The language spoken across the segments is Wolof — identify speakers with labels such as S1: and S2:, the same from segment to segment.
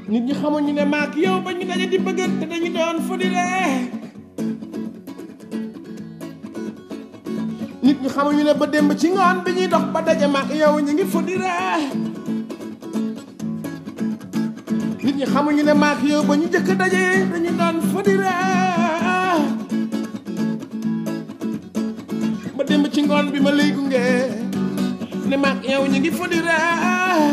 S1: nit ñi xamuñu ne maak yow ba ñu daje di bëggante dañu doon fu di ree nit ñi xamuñu ne ba démb ci ngoon bi ñuy dox ba daje maak yow ñu ngi fu di ree nit ñi xamuñu ne maak yow ba ñu jëkk daje dañu doon fu di ree ba démb ci ngoon bi ma lay gunge ne maak yow ñu ngi fu di ree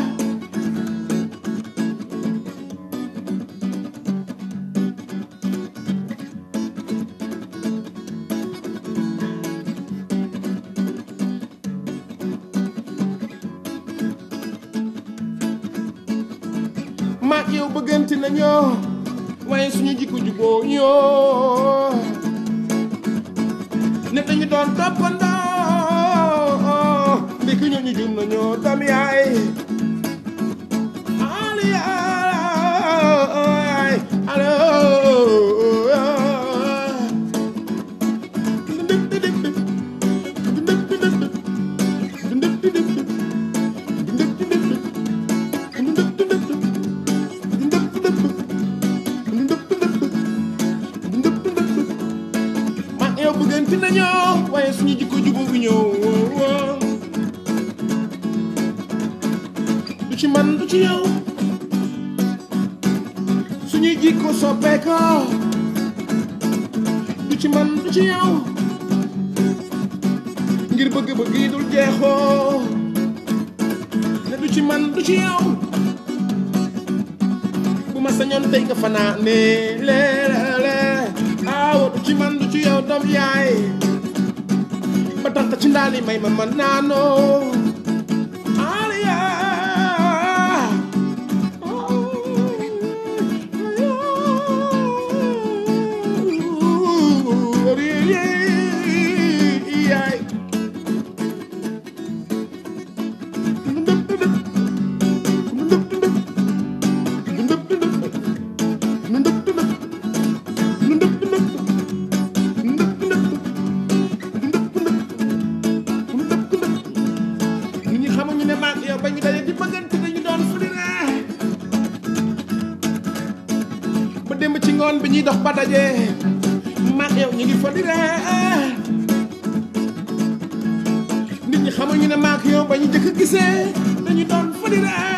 S1: maak yow bëggante nañoo waaye suñu jikko juboo ñoo ne dañu doon toppandoo ndiki ñoo ñu jum nañoo doom yaay ali yaay alo ma yow bëggante nañoo waaye suñu jikko jubu bi ñëw du ci man du ci yow suñuy jikko soppeekoo du ci man du ci yow ngir bëgg-bëgg yi dul jeexoo ne du ci man du ci yow bu ma sañoon tey nga fanaane leerale aawa du ci man du ci yow doom yaay ba tax ci ndaali may ma man naanoo aliya yaay nit ñi xamuñu ne maak yow ba ñu daje di bëggante dañu doon fu di ree ba démb ci ngoon bi ñuy dox ba daje maak yow ñu ngi fa di ree nit ñi xamuñu ne maak yow ba ñu jëkk gisee dañu doon fu di ree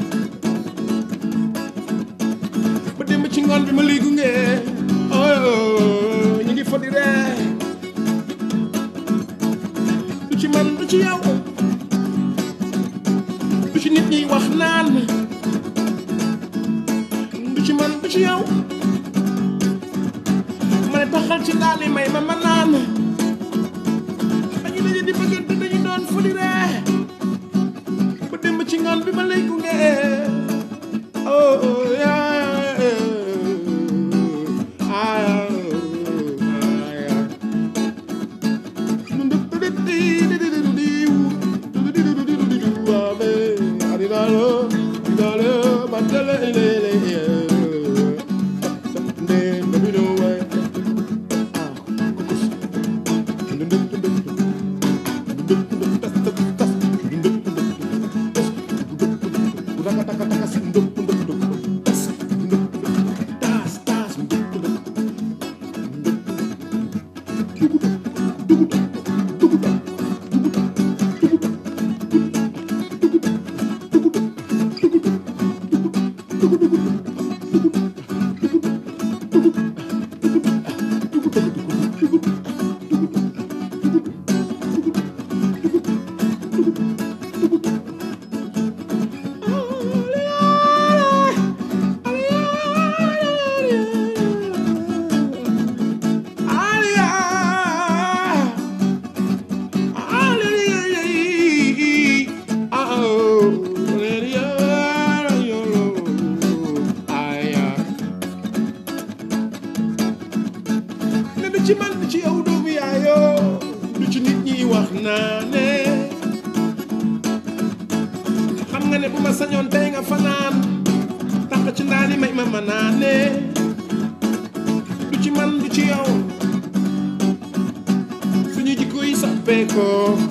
S1: ba démb ci ngoon bi ma lay gunge oh ñu ngi fa di ree du ci man du ci yow du ci nit ñi wax naan du ci man du ci yow ma ne taxal ci daal yi may ma ma naan dañu daje di bëggante dañu doon fu di ree ba démb ci ngoon bi ma lay gunge oh oh, yeah, ah, ah, yeah. ne du ci man du ci yow doomu yaayoo du ci nit ñi wax naa ne xam nga ne bu ma sañoon tey nga fanaan tax ci ndaali may ma ma naa ne du ci man du ci yow suñu jikko yi soppeekoo